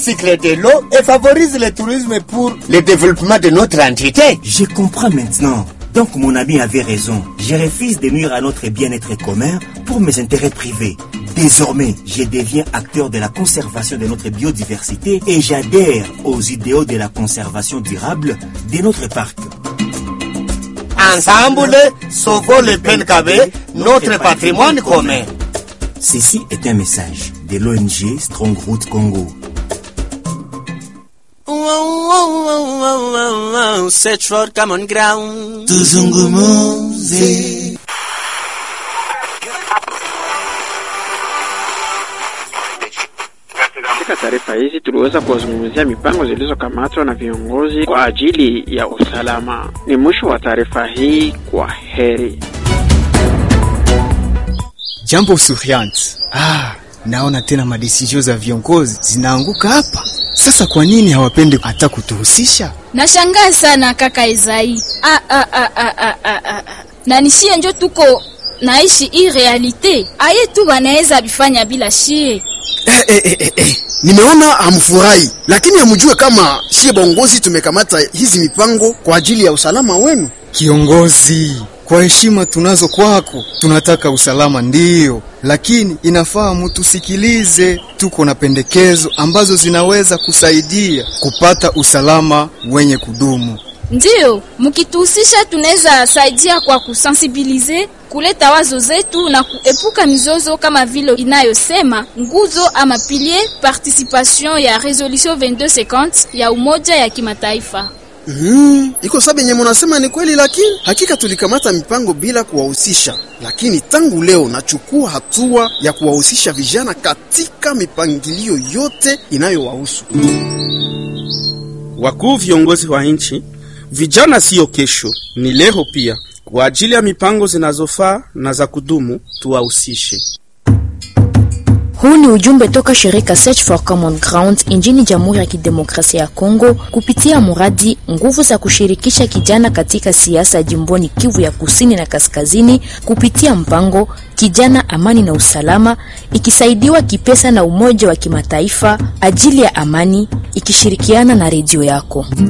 cycle de l'eau et favorise le tourisme pour le développement de notre entité. Je comprends maintenant. Donc mon ami avait raison. Je refuse de nuire à notre bien-être commun pour mes intérêts privés. Désormais, je deviens acteur de la conservation de notre biodiversité et j'adhère aux idéaux de la conservation durable de notre parc. Ensemble, sauvons le Penkabe, notre patrimoine commun. Ceci est un message de l'ONG Strongroot Congo. Search for common ground. Tuzungumuze. Katika taarifa hizi tuliweza kuwazungumzia mipango zilizokamatwa na viongozi kwa ajili ya usalama. Ni mwisho wa taarifa hii. Kwa heri. Jambo Suriant. Ah, naona tena madesizio za viongozi zinaanguka hapa. Sasa kwa nini hawapendi hata kutuhusisha? Nashangaa sana kaka Ezai. Ah, ah, ah, ah, ah, ah, ah. Na nishie njo tuko naishi hii realite. Aye tu wanaweza bifanya bila shie. Eh, eh, eh, eh, eh. Nimeona hamfurahi, lakini hamjue kama shie bongozi tumekamata hizi mipango kwa ajili ya usalama wenu. Kiongozi, kwa heshima tunazo kwako, tunataka usalama ndiyo, lakini inafaa mutusikilize. Tuko na pendekezo ambazo zinaweza kusaidia kupata usalama wenye kudumu. Ndiyo, mkituhusisha tunaweza saidia kwa kusensibilize, kuleta wazo zetu na kuepuka mizozo kama vile inayosema nguzo ama pilier participation ya resolution 2250 ya Umoja ya Kimataifa. Mm, iko sabe yenye munasema ni kweli, lakini hakika tulikamata mipango bila kuwahusisha, lakini tangu leo nachukua hatua ya kuwahusisha vijana katika mipangilio yote inayowahusu. Wakuu viongozi wa nchi, vijana siyo kesho, ni leo pia. Kwa ajili ya mipango zinazofaa na za kudumu, tuwahusishe. Huu ni ujumbe toka shirika Search for Common Ground nchini Jamhuri ya Kidemokrasia ya Kongo kupitia mradi nguvu za kushirikisha kijana katika siasa jimboni Kivu ya Kusini na Kaskazini kupitia mpango Kijana Amani na Usalama, ikisaidiwa kipesa na Umoja wa Kimataifa ajili ya amani, ikishirikiana na redio yako.